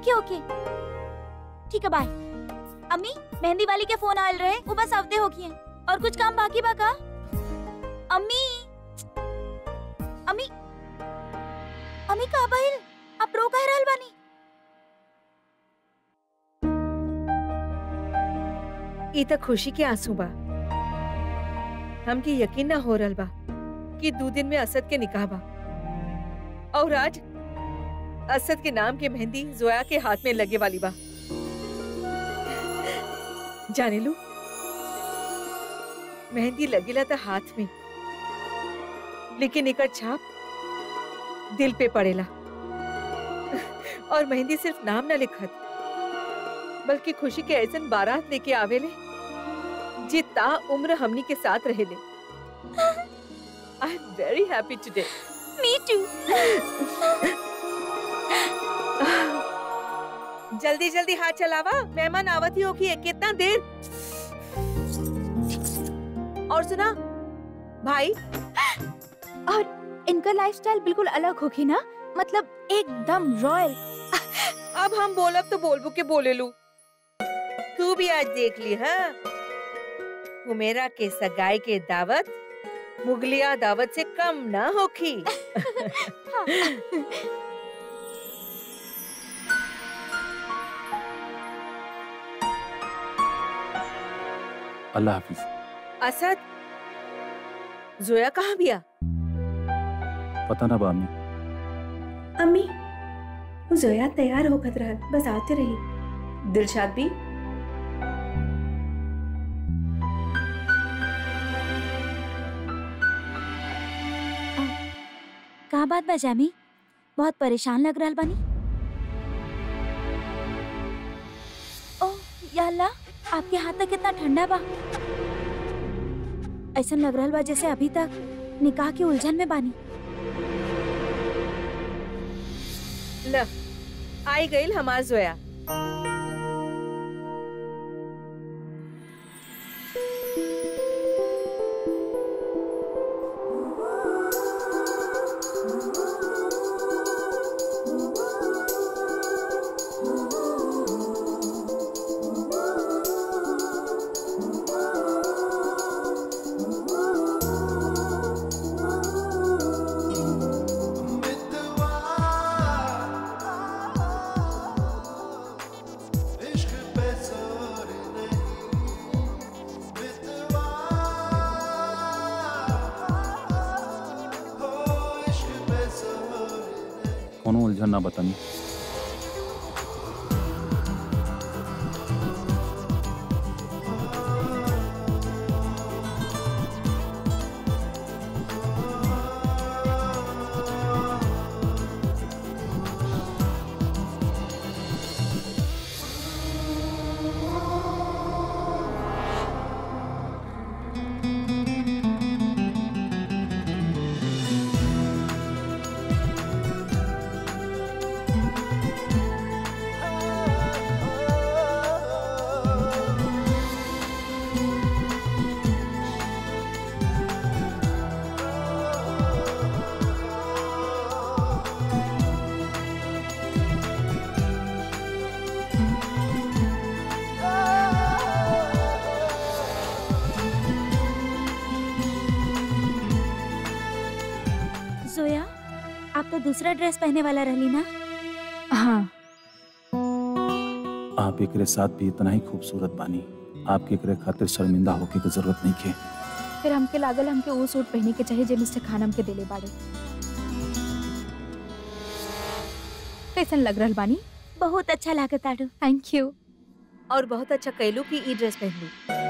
ओके ओके ठीक है बाय अम्मी मेहंदी वाली के फोन आयल रहे वो बस आवते होगी और कुछ काम बाकी बा का अम्मी अम्मी अम्मी का बाइल आप रो कह रहल बानी ई त खुशी के आंसू बा हमके यकीन ना हो रहल बा कि दो दिन में असद के निकाह बा और आज असद के नाम के मेहंदी जोया के हाथ में लगे वाली बा जाने लू मेहंदी लगेला त हाथ में लेकिन एकर छाप दिल पे पड़ेला और मेहंदी सिर्फ नाम ना लिखत बल्कि खुशी के ऐसन बारात लेके आवेले जे ता उम्र हमनी के साथ रहेले I am very happy today me too जल्दी जल्दी हाथ चलावा मेहमान आवत ही होगी कितना देर और सुना भाई और इनका लाइफस्टाइल बिल्कुल अलग होगी ना मतलब एकदम रॉयल अब हम बोलब तो बोलबू के बोले लू तू भी आज देख ली हाँ हुमेरा के सगाई के दावत मुगलिया दावत से कम ना होखी अल्लाह हाफिज असद जोया कहाँ बिया पता ना बामी अम्मी वो जोया तैयार होकर रहल बस आते रही दिलशाद भी कहा बात बा जामी बहुत परेशान लग रहल बानी ओह या अल्लाह आपके हाथ तक कितना ठंडा बा ऐसा लग रहल बा जैसे अभी तक निकाह की उलझन में बानी ल आई गई हमार जोया कोनो उलझन ना बतानी जोया आप तो दूसरा ड्रेस पहने वाला रहली ना हाँ आप एकरे साथ भी इतना ही खूबसूरत बानी आपके एकरे खातिर शर्मिंदा होके की जरूरत नहीं के फिर हमके लागल हमके वो सूट पहने के चाहिए जे मिस्टर खान हमके देले बाड़े कैसन लग रहल बानी बहुत अच्छा लागत आडू थैंक यू और बहुत अच्छा कहलू कि ई ड्रेस पहन ली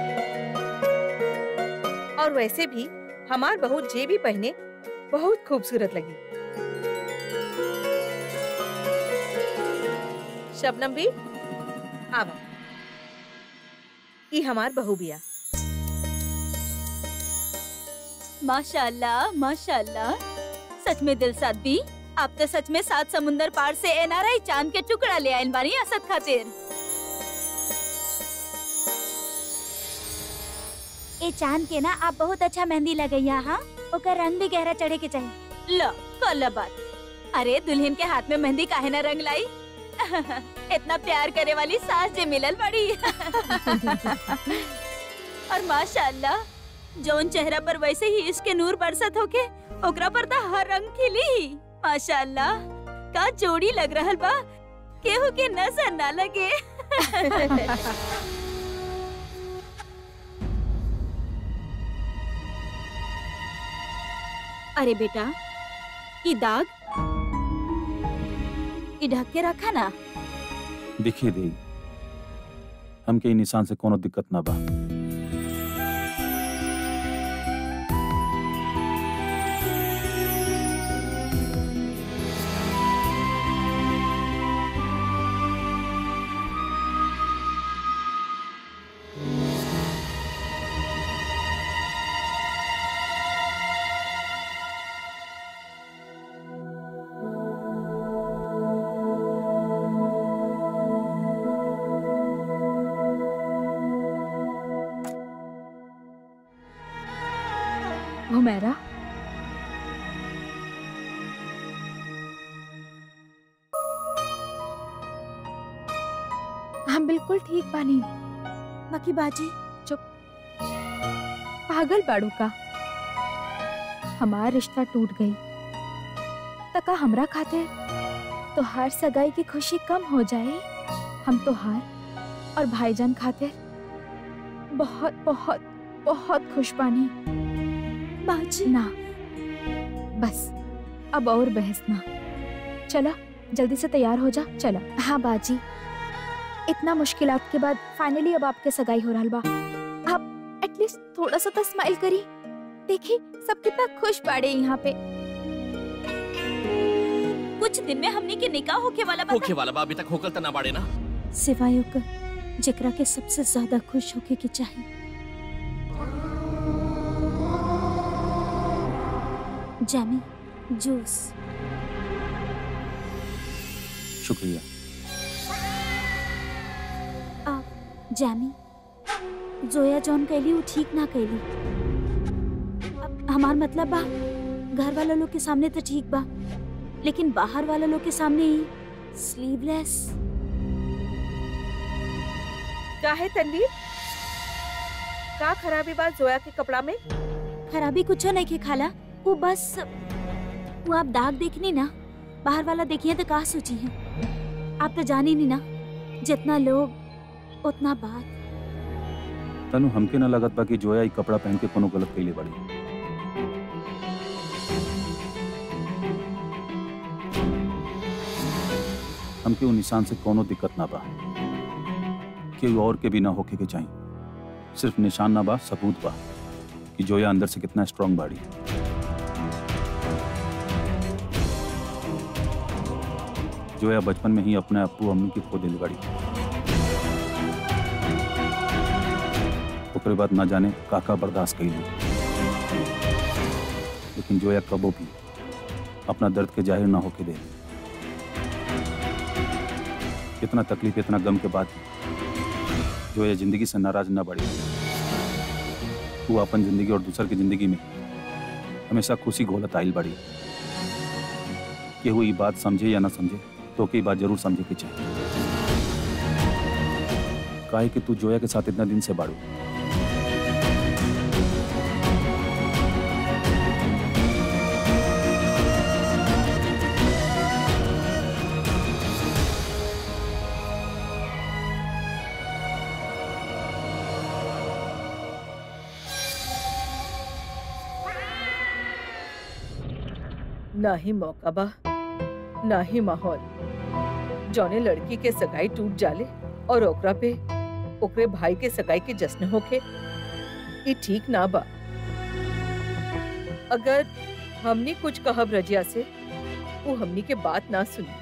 और वैसे भी हमार बहू जे भी पहने बहुत खूबसूरत लगी शबनम भी आवा ई हमार बहू बिया माशाल्लाह माशाल्लाह सच में दिल साथ भी आप तो सच में सात समुंदर पार से एनआरआई चांद के टुकड़ा ले आयल बानी असद खातिर ए चांद के ना आप बहुत अच्छा मेहंदी लगैया हाँ ओकर रंग भी गहरा चढ़े के चाहिए लो कल बात अरे दुल्हन के हाथ में मेहंदी काहे ना रंग लाई इतना प्यार करे वाली सास जे मिलल बड़ी और माशाल्लाह जौन चेहरा पर वैसे ही इसके नूर बरसत होके ओकरा पर तो हर रंग खिली माशाल्लाह का जोड़ी लग रहल बा केहू के नजर ना लगे अरे बेटा ई दाग ई ढक के रखा ना दिखिए दे हमके ई निशान से कोनो दिक्कत ना बा हुमैरा हम बिल्कुल ठीक बानी बाकी बाजी पागल बाड़ू का हमारा रिश्ता टूट गई तका हमरा खाते तो हर सगाई की खुशी कम हो जाए हम तो हार और भाईजान खाते बहुत बहुत बहुत खुश बानी बाजी ना बस अब और बहस ना चला जल्दी से तैयार हो जा चला हाँ बाजी इतना मुश्किलात के बाद फाइनली अब आपके सगाई हो रहा बा आप एटलीस्ट थोड़ा सा तो स्माइल करी देखी सब कितना खुश बाड़े यहाँ पे कुछ दिन में हमनी के निकाह होके वाला बा होखे वाला बा अभी तक होकल त ना बाड़े ना सिवाय ओकर जेकरा के सबसे ज्यादा खुश होके के चाहिए जैमी जूस शुक्रिया जैमी जोया जॉन कैली वो ठीक ना कैली अब हमार मतलब बा घर वाला लोग के सामने तो ठीक बा लेकिन बाहर वाला लोग के सामने ही स्लीवलेस काहे तनवीर का खराबी बात जोया के कपड़ा में खराबी कुछ नहीं के खाला वो बस वो आप दाग देखनी ना बाहर वाला देखिए तो का सोची है आप तो जानी नहीं ना जितना लोग उतना बात तनु हमके ना लगत बा कि जोया ई कपड़ा पहन के कोनो गलत कइले बाड़ी हमके उ निशान से कोनो दिक्कत ना बा केहू और के भी ना होके के चाहिए सिर्फ निशान ना बा सबूत बा कि जोया अंदर से कितना स्ट्रांग बाड़ी जोया बचपन में ही अपने अप्पू अम्मी की खो दिल बाड़ी ओकरे बाद ना जाने काका बर्दाश्त कइली लेकिन जोया कबो भी अपना दर्द के जाहिर ना होके दे इतना तकलीफ इतना गम के बाद जोया जिंदगी से नाराज ना बढ़ी वो अपन जिंदगी और दूसर की जिंदगी में हमेशा खुशी घोलत आइल बड़ी केहू ई बात समझे या ना समझे तो के ई बात जरूर समझे के चाहिए काहे कि तू जोया के साथ इतना दिन से बाड़ू ना ही मौका बा ना ही माहौल जौने लड़की के सगाई टूट जाले और ओकरा पे ओकरे भाई के सगाई के जश्न होके ये ठीक ना बा अगर हमनी कुछ कहब रजिया से वो हमनी के बात ना सुनी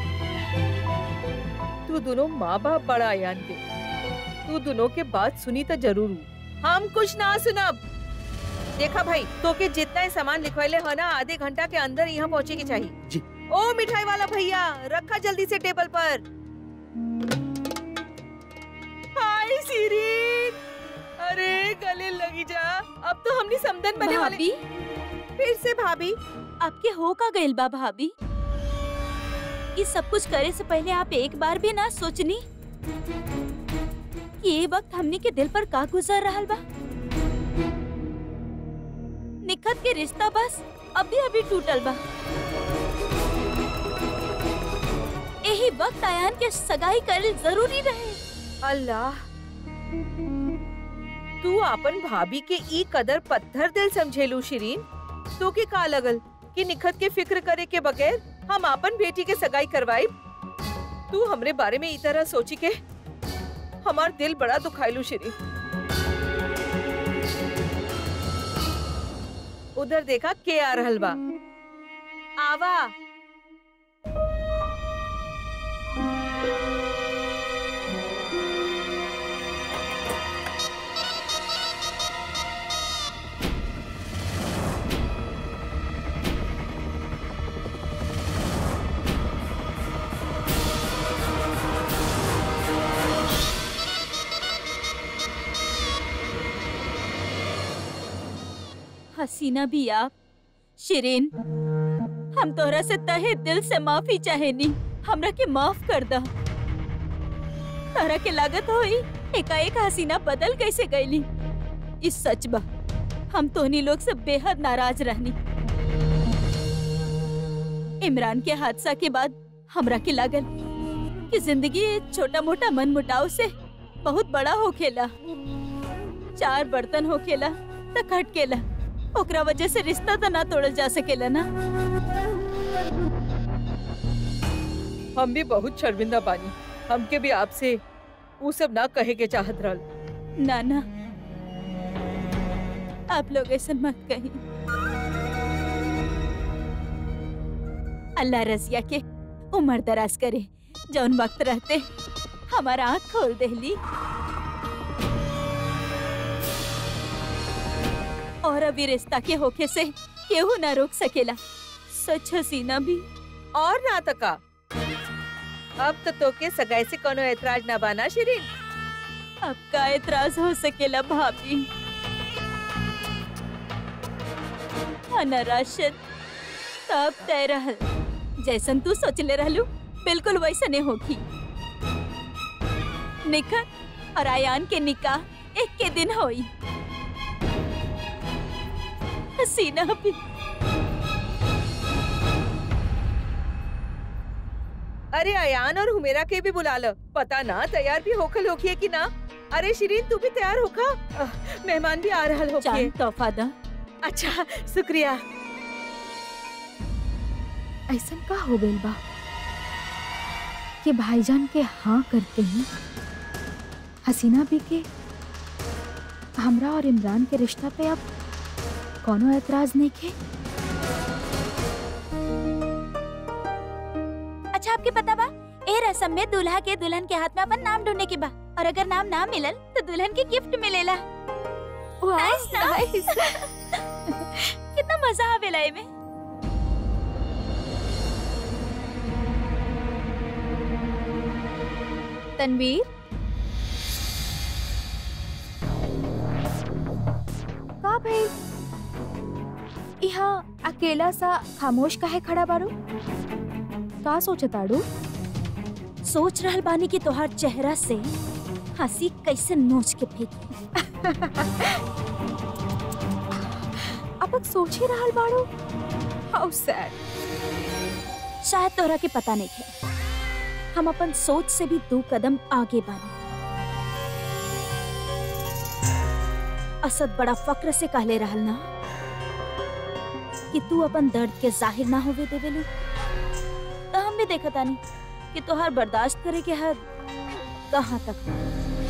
तू दोनों माँ बाप बड़ा आयान के तू दोनों के बात सुनी तो जरूर हूँ हम कुछ ना सुनब देखा भाई तो के जितना ही सामान लिखवाइले है ना आधे घंटा के अंदर यहाँ पहुँचे के चाहिए जी। ओ मिठाई वाला भैया रखा जल्दी से टेबल पर हाय सीरीन अरे गले लगी जा अब तो हमने समदन बने वाले भाभी फिर से भाभी आपके हो का गइल बा भाभी इस सब कुछ करे से पहले आप एक बार भी ना सोचनी कि ये वक्त हमनी के दिल पर का गुजर रहा बा निखत के रिश्ता बस अभी अभी टूटल बा यही वक्त आयान के सगाई करल जरूरी रहे अल्लाह तू अपन भाभी के ई कदर पत्थर दिल समझेलू शिरीन तो के का लगल कि निखत के फिक्र करे के बगैर हम अपन बेटी के सगाई करवाई तू हमरे बारे में ई तरह सोची के हमार दिल बड़ा दुखाइलू शिरीन उधर देखा के आ रहल बा आवा हसीना भी आप शिरीन हम तोरा से तहे दिल से माफी चाहेनी हमरा के माफ कर दा तारा के लागत होई एकाएक हसीना बदल कैसे गईली इस सच बा हम तोनी लोग से बेहद नाराज रहनी इमरान के हादसा के बाद हमरा के लागल कि जिंदगी छोटा मोटा मन मुटाव से बहुत बड़ा होखेला चार बर्तन होखेला त खटकेला ओकरा वजह से रिश्ता तो ना तोड़ल जा सकेला ना हम भी बहुत शर्मिंदा बानी हमके भी आपसे वो सब ना कहे के चाहत रहल ना ना आप लोग ऐसा मत कही अल्लाह रजिया के उम्र दराज करे जौन वक्त रहते हमारा आँख खोल देली और अभी रिश्ता के होके से केहू ना रोक सकेला सच हसीना भी और ना तका अब तो तोके सगाई से कोनो ऐतराज ना बाना शिरीन अब का एतराज हो सकेला भाभी अना राशद तब तय रहल जैसन तू सोचले रहलू बिल्कुल वैसने होगी निखत और आयान के निकाह एक के दिन होई हसीना भी अरे अयान और हुमेरा के भी बुला लो पता ना तैयार भी होखल होखिए कि ना अरे शिरीन तू भी तैयार होखा अह, मेहमान भी आ रहल होखिए चांद तोहफा दा अच्छा शुक्रिया ऐसा का हो गइल बा कि भाईजान के हाँ करते ही हसीना भी के हमरा और इमरान के रिश्ता पे अब कोनो एतराज नहीं के अच्छा आपके पता बा ए रस्म में दूल्हा के दुल्हन के हाथ में अपन नाम ढूंढने के बा और अगर नाम ना मिलल तो दुल्हन के गिफ्ट मिलेला Nice ना? कितना मजा आवेला एमे तनवीर का भाई यहाँ अकेला सा खामोश काहे खड़ा बारू का सोचताड़ू सोच रहल बानी कि तोहार चेहरा से हंसी कैसे नोच के फेंक अब तक सोच ही रहल बाड़ू हाउ सैड शायद तोहरा के पता नहीं है हम अपन सोच से भी दो कदम आगे बानी असद बड़ा फक्र से कहले रहल ना कि तू अपन दर्द के जाहिर ना होवे देवेलू तो हम भी देखा तानी कि तोहार बर्दाश्त करे के हद कहाँ तक बा।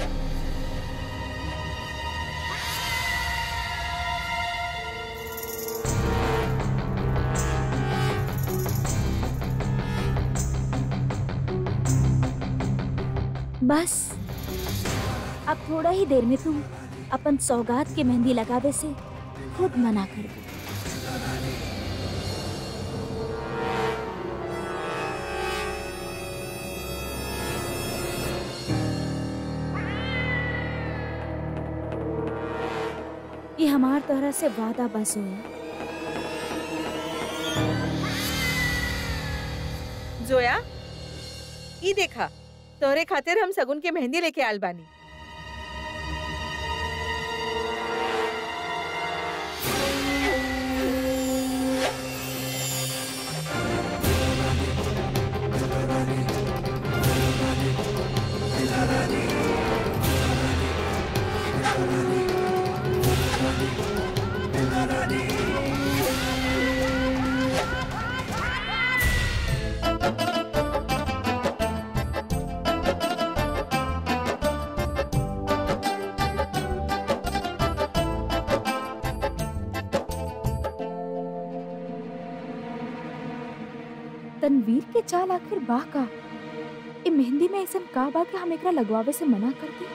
बस अब थोड़ा ही देर में तुम अपन सौगात के मेहंदी लगावे से खुद मना कर दो ये हमार तरह से वादा बस हुआ जोया ई देखा तोहरे खातिर हम सगुन के मेहंदी लेके आल बानी तनवीर के चाल आखिर बा का ए मेहंदी में ऐसा का बा कि हम एकरा लगवावे से मना कर दी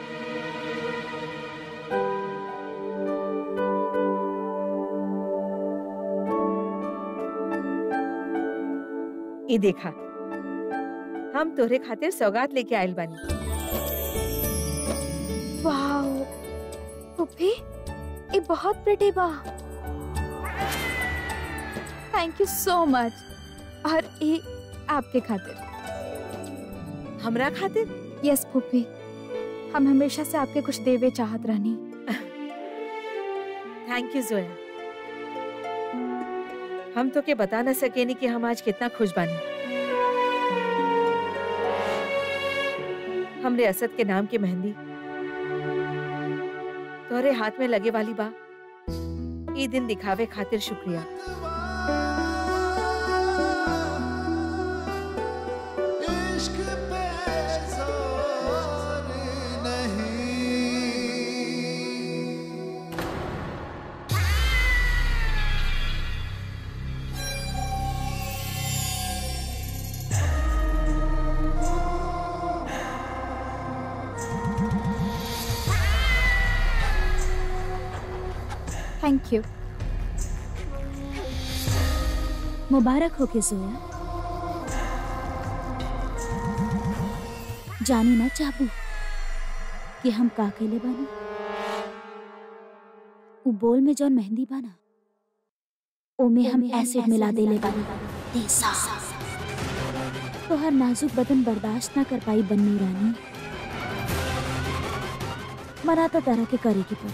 ई देखा हम तोहरे खातिर सौगात लेके आयल बानी वाओ पुप्पी ये बहुत प्रिटी बा थैंक यू सो मच और ये आपके खातिर हमरा खातिर यस पुप्पी हम हमेशा से आपके कुछ देवे चाहत रहनी थैंक यू जोया हम तो के बता न सकेनी कि हम आज कितना खुश बानी हमरे असद के नाम की मेहंदी तोहरे हाथ में लगे वाली बा ई दिन दिखावे खातिर शुक्रिया इश्क पे जोर नहीं थैंक यू मुबारक हो के जोया जानी ना चाहबू कि हम का केले बानी उ बोल में जौन मेहंदी बाना ओमे हम एसिड मिला देले बानी देसा तोहर नाजुक बदन बर्दाश्त ना कर पाई बन्नी रानी मना तो तरह के करेगी पड़ी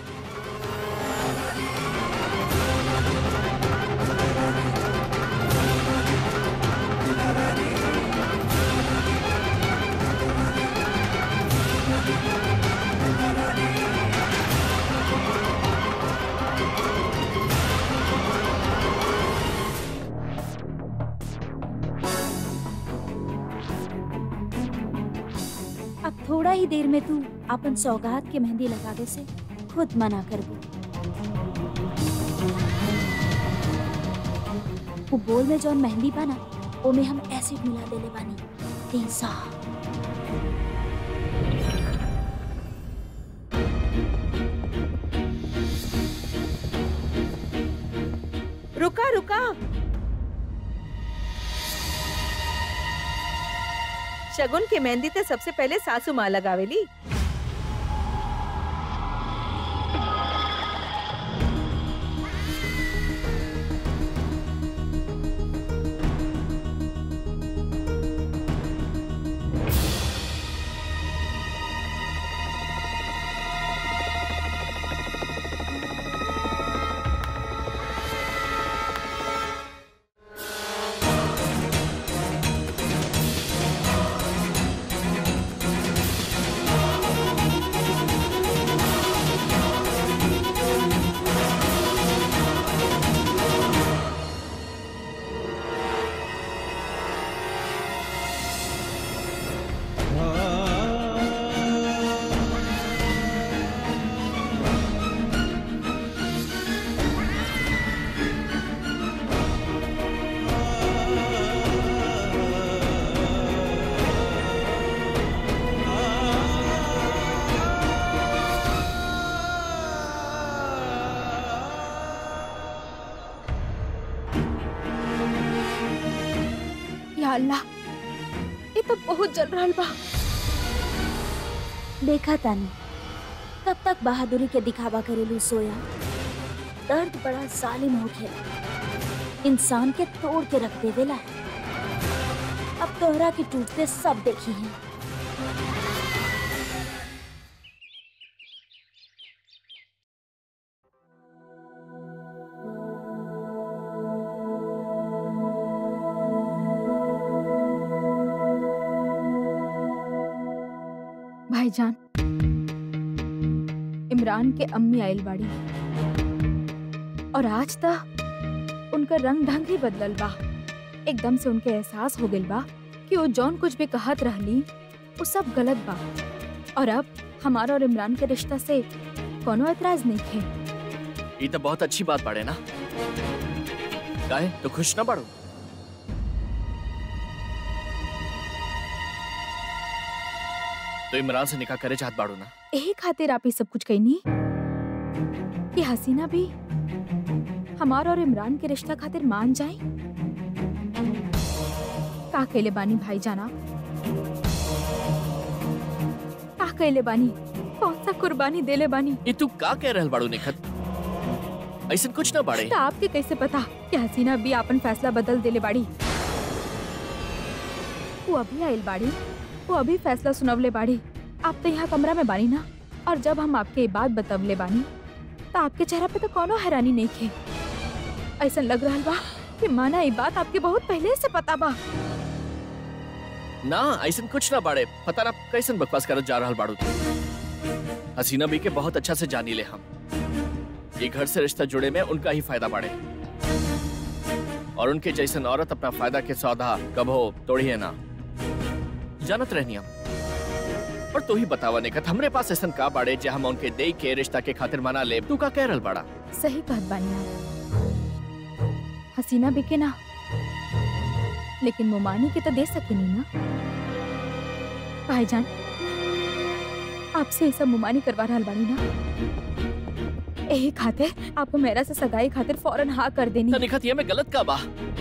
अब थोड़ा ही देर में तू अपन सौगात के मेहंदी लगावे से खुद मना कर दे वो बोल में जौन मेहंदी बाना ओमे हम एसिड मिला देले बानी तेजा रुका रुका शगुन के मेहंदी ते सबसे पहले सासू माँ लगावेली या अल्लाह ये तो बहुत जल रहल बा देखा तानी कब तक बहादुरी के दिखावा करेलू सोया दर्द बड़ा जालिम हो खेला इंसान के तोड़ के रख देवेला अब तोहरा के टूटते सब देखी हैं भाईजान इमरान के अम्मी आयल बाड़ी और आज तक उनका रंग ढंग ही बदलल बा एकदम से उनके एहसास हो गइल बा कि वो जौन कुछ भी कहत रहली वो सब गलत बा और अब हमारा और इमरान के रिश्ता से कोनो एतराज नहीं है ये तो बहुत अच्छी बात बाड़े ना काहे तो खुश ना बाड़ो तो इमरान से निकाह करे चाहत बाड़ू ना यही खातिर आप ये सब कुछ कहनी कि हसीना भी हमारा और इमरान के रिश्ता खातिर मान जाए का कहले बानी भाई जाना का कहले बानी कौन सा कुर्बानी देले बानी ये तू का कह रहल बाड़ू निखत ऐसा कुछ ना बाड़े तो आपके कैसे पता कि हसीना भी अपन फैसला बदल देले बाड़ी वो अभी आयल बाड़ी वो अभी फैसला सुनवले बाड़ी आप तो यहाँ कमरा में बानी ना और जब हम आपके ये बात बतवले बानी तो आपके चेहरा पे तो कोनो हैरानी नहीं थे ऐसा लग रहा बा कि माना ये बात आपके बहुत पहले से पता बा ना ऐसा कुछ ना बाड़े पता ना कैसन बकवास करत जा रहल बाड़ू तू हसीना भी के बहुत अच्छा से जानी ले हम ये घर से रिश्ता जुड़े में उनका ही फायदा बाड़े और उनके जैसन औरत अपना फायदा के सौदा कबो तोड़िए ना जानत रहनी हम और तू ही बतावा निकत हमरे पास ऐसा का बाड़े जे हम उनके दे के रिश्ता के खातिर मना ले तू का कह रहल बाड़ा सही कहत बानी आप हसीना बिके ना लेकिन मुमानी के तो दे सकेनी ना भाईजान आपसे ये सब मुमानी करवा रहल बानी ना यही खातिर आपको मेरा से सगाई खातिर फौरन हाँ कर देनी तो निखत ये में गलत का बा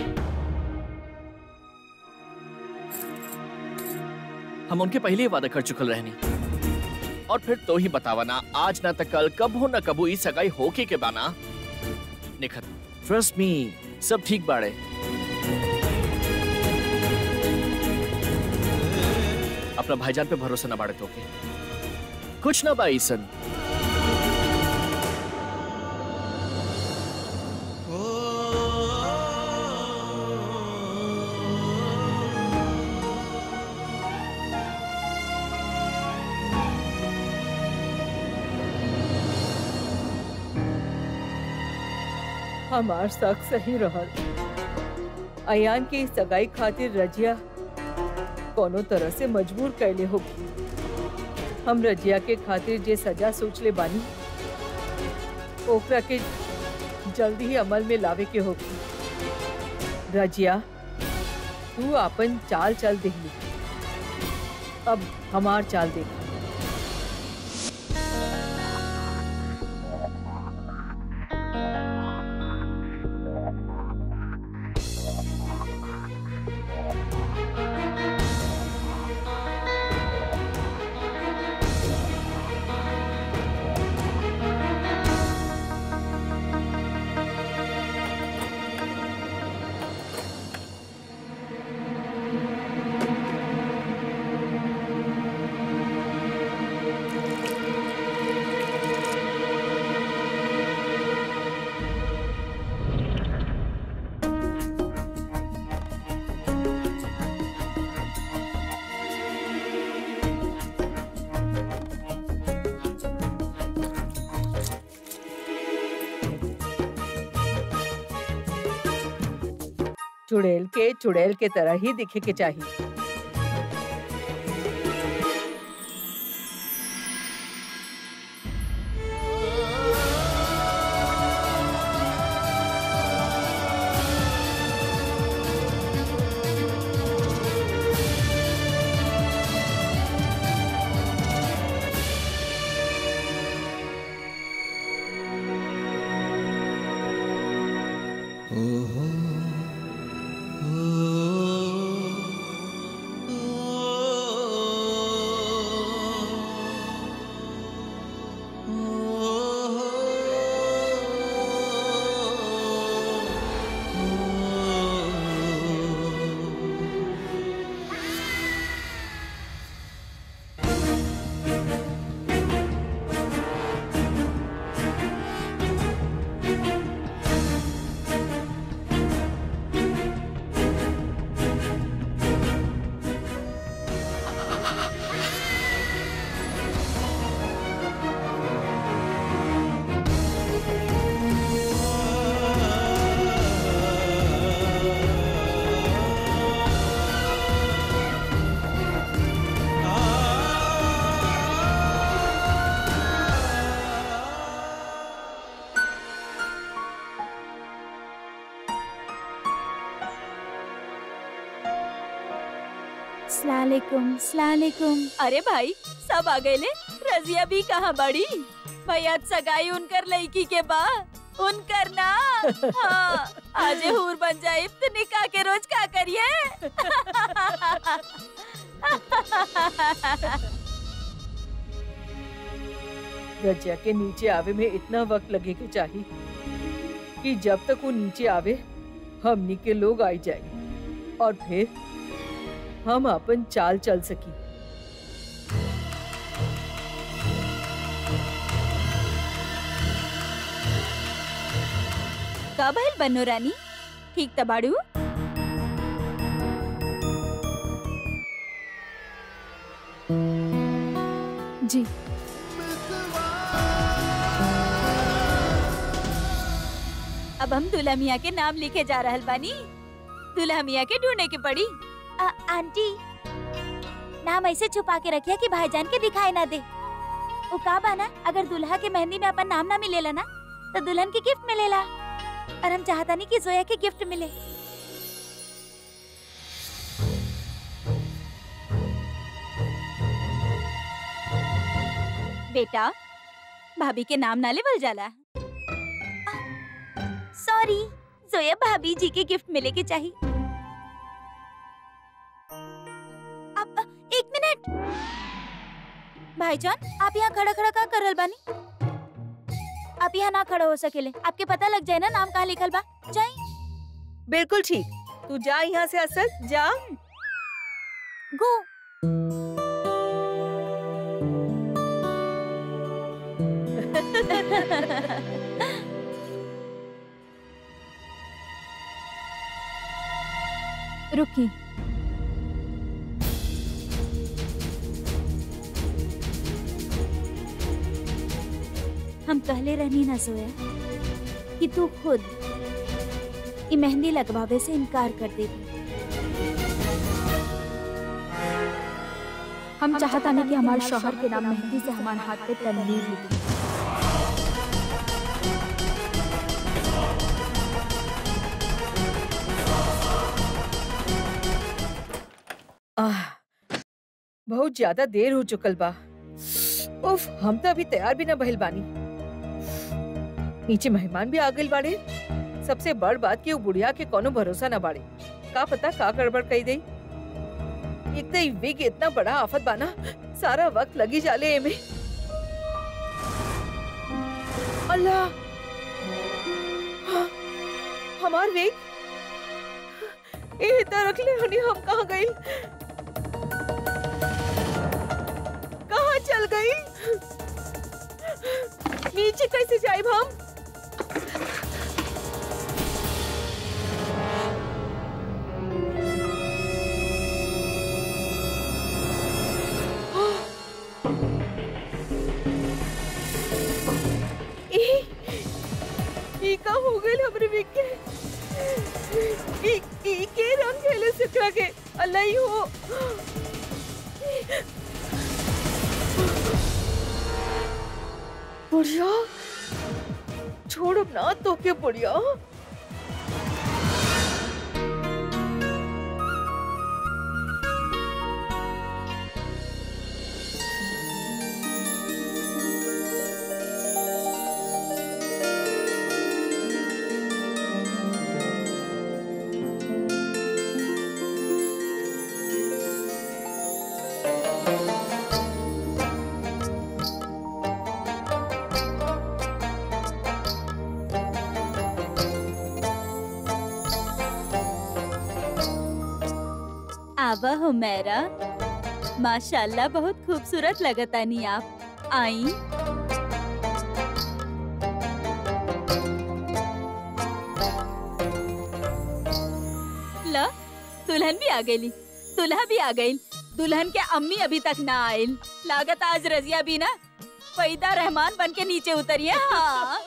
हम उनके पहले ही वादा कर चुकल रहनी और फिर तो ही बतावा ना आज ना तक कल कब हो ना कबू ई सगाई होके के बाना निखत ट्रस्ट मी सब ठीक बाड़े अपना भाईजान पे भरोसा ना बाड़े तो के कुछ ना बा ईसन हमार शक सही रहल अयान की सगाई खातिर रजिया कोनो तरह से मजबूर कैले होगी हम रजिया के खातिर जे सजा सोच ले बानी ओकरा के जल्दी ही अमल में लावे के होगी रजिया तू अपन चाल चल देहली अब हमार चाल देख चुड़ैल के चुड़ैल के तरह ही दिखे के चाहिए सलालेकुम सलालेकुम अरे भाई सब आ गए ले रजिया भी कहाँ बड़ी भैया सगाई उनकर लड़की के बा उनकर ना हाँ आज हूर बन जाए तो निकाह के रोज का करिए रजिया के नीचे आवे में इतना वक्त लगे के चाहिए कि जब तक वो नीचे आवे हमनी के लोग आई जाए और फिर हम अपन चाल चल सकी का भइल बनो रानी ठीक तबाड़ू जी अब हम दुल्हा मियाँ के नाम लिखे जा रहल बानी दुल्हा मियाँ के ढूंढने के पड़ी आ, आंटी नाम ऐसे छुपा के रखिया कि भाईजान के दिखाई ना दे वो का बाना अगर दुल्हा के मेहंदी में अपन नाम ना मिलेला ना तो दुल्हन की गिफ्ट मिलेला और हम चाहता नहीं कि जोया के गिफ्ट मिले बेटा भाभी के नाम ना लेवल जाला सॉरी जोया भाभी जी के गिफ्ट मिले के चाहिए अब अ, एक मिनट भाईजान आप यहाँ खड़ा खड़ा का कर रहल बानी आप यहाँ ना खड़ा हो सकेले आपके पता लग जाए ना नाम कहाँ लिखल बा जाई बिल्कुल ठीक तू जा यहाँ से असद जा गो रुकी हम कहले रहनी ना सोया कि तू खुद ये मेहंदी लगवावे से इनकार कर देती हम चाहता नहीं कि हमारे शौहर के नाम मेहंदी से हमारे हाथ पे तनवीर लिखी आह, बहुत ज्यादा देर हो चुकल बा उफ हम तो अभी तैयार भी ना भइल बानी नीचे मेहमान भी आ गइल बाड़े सबसे बड़ बात कि वो बुढ़िया के कोनो भरोसा ना बाड़े का पता का गड़बड़ कही दई एक तो ई विग इतना बड़ा आफत बाना सारा वक्त लगी जाले एमे अल्लाह हाँ, हमार विग ए इतना रख ले हनी हम कहाँ गई कहाँ चल गई नीचे कैसे जाए हम ई ई का हो गइल हमरे विके ई ई के रंग खेले सिकरा के अल्लाह ही हो बुढ़िया छोड़ अब ना तो के बुढ़िया आवा हो मेरा माशाल्लाह बहुत खूबसूरत लगता नहीं आप आई ला दुल्हन भी आ गई दुल्हा भी आ गई दुल्हन के अम्मी अभी तक ना आयल लागत आज रजिया भी ना फैदा रहमान बन के नीचे उतरिए हाँ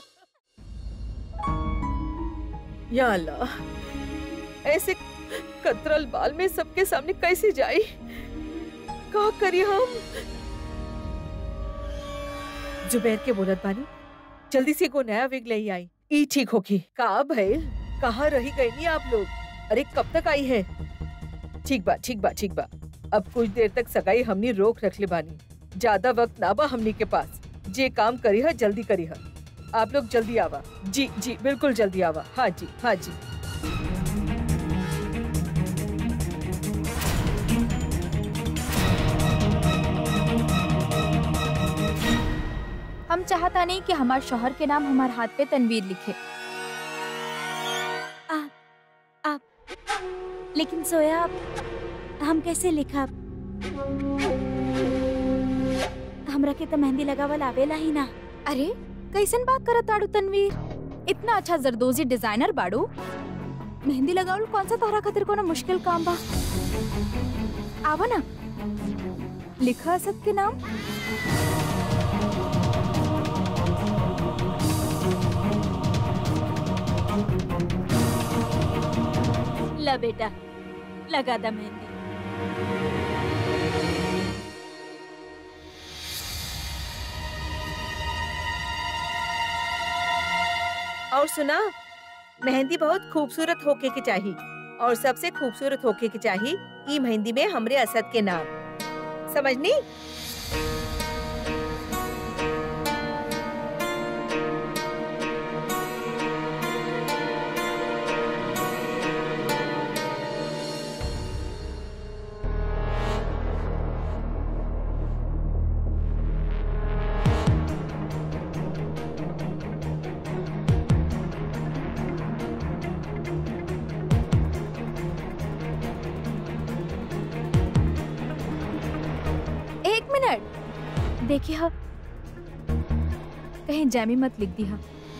या अल्लाह ऐसे कतरल बाल में सबके सामने कैसे जाए का करिए हम जुबैर के बोलत बानी जल्दी से को नया विग ले आई ई ठीक होगी का भइल कहाँ रही गई नी आप लोग अरे कब तक आई है ठीक बा ठीक बा ठीक बा अब कुछ देर तक सगाई हमनी रोक रख ले बानी ज्यादा वक्त ना बा हमनी के पास जे काम करी है जल्दी करी है आप लोग जल्दी आवा जी जी बिल्कुल जल्दी आवा हाँ जी हाँ जी हम चाहता नहीं कि हमारे शोहर के नाम हमारे हाथ पे तनवीर लिखे लेकिन सोया हम कैसे लिखा हमरा के तो मेहंदी लगावल आवेला ही ना अरे कैसन बात करत ताड़ू तनवीर इतना अच्छा जरदोजी डिजाइनर बाड़ू मेहंदी लगावल कौन सा तोहरा खातिर कोनो मुश्किल काम बा आवा ना लिखा असद के नाम ला बेटा लगा दा मेहंदी और सुना मेहंदी बहुत खूबसूरत होके के चाहिए और सबसे खूबसूरत होके के चाहिए ई मेहंदी में हमरे असद के नाम समझनी एक मिनट देखिए हा कहीं जैमी मत लिख दी हा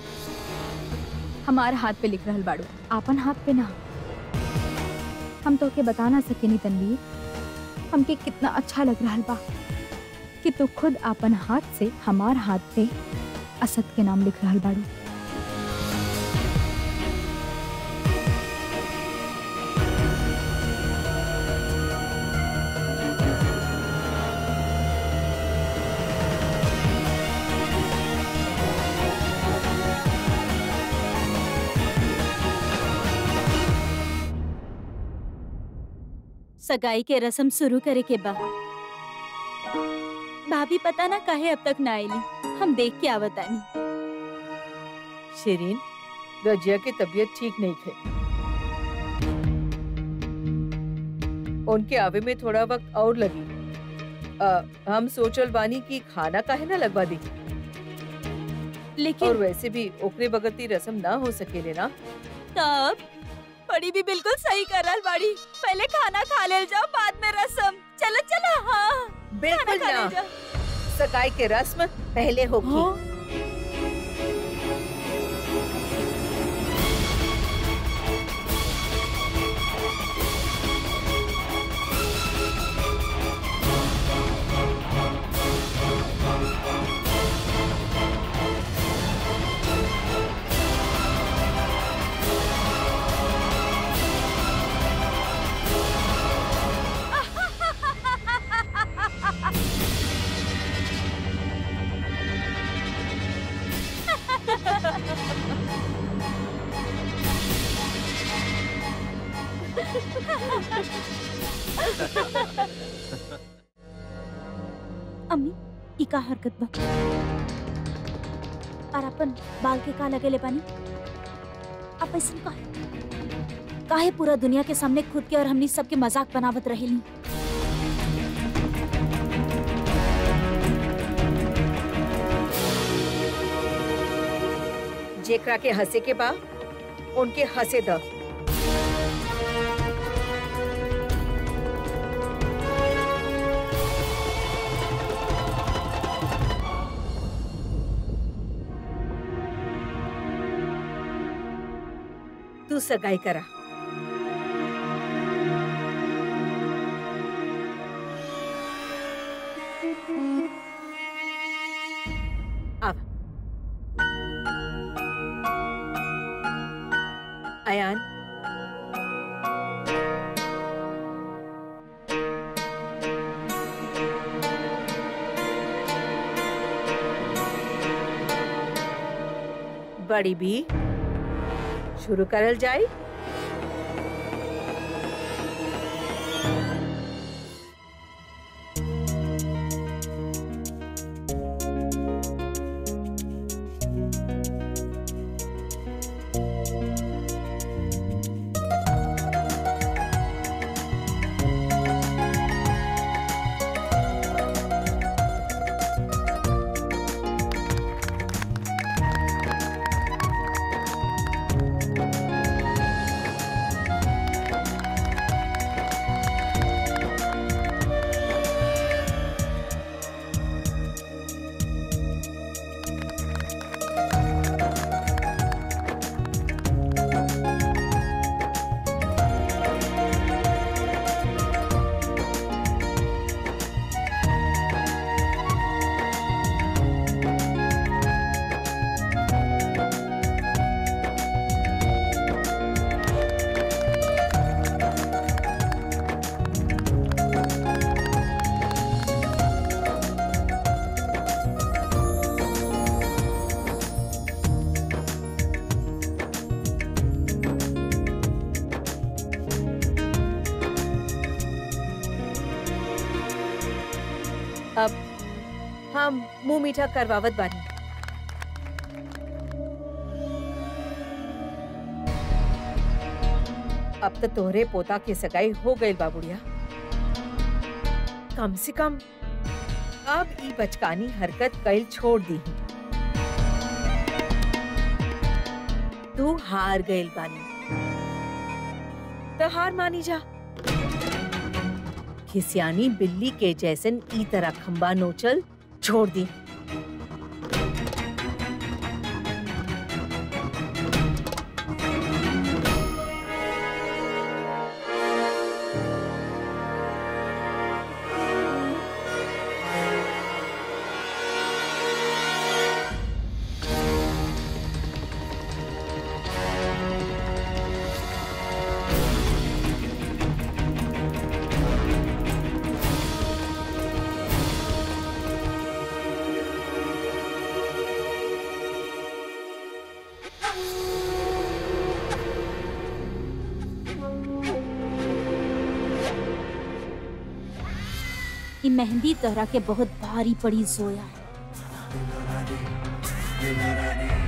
हमारे हाथ पे लिख रहल बाड़ू आपन हाथ पे ना हम तो के बता ना सकेनी तनवीर हमके कितना अच्छा लग रहा बा कि तू खुद आपन हाथ से हमार हाथ पे असद के नाम लिख रहल बाड़ू सगाई के रस्म शुरू करे के बा भाभी पता ना काहे अब तक ना आईली हम देख के आवतानी शिरीन रजिया की तबीयत ठीक नहीं थे उनके आवे में थोड़ा वक्त और लगी आ, हम सोचल बानी कि खाना काहे ना लगवा दी और लेकिन वैसे भी ओकरे बगती रस्म ना हो सकेले ना तब बड़ी भी बिल्कुल सही करल बाड़ी पहले खाना खा ले जाओ बाद में रस्म चलो चलो हाँ खाना बिल्कुल खा ना ले जाओ सगाई के रस्म पहले होगी हाँ? अम्मी ई का हरकत बा और अपन बाल के का लगे ले पानी आप ऐसा काहे काहे पूरा दुनिया के सामने खुद के और हमनी सबके मजाक बनावत रहेली जेकरा के हंसे के बा उनके हंसे द तू सगाई करा आवा अयान बड़ी भी शुरू करल जाए अब हम मुंह मीठा करवावत बानी अब तो तोहरे पोता के सगाई हो गई बाबुड़िया कम से कम अब ई बचकानी हरकत कैल छोड़ दी तू हार गइल बानी तो हार मानी जा खिसियानी बिल्ली के जैसन ई तरह खंबा नोचल छोड़ दी ये मेहंदी तोहरा के बहुत भारी पड़ी जोया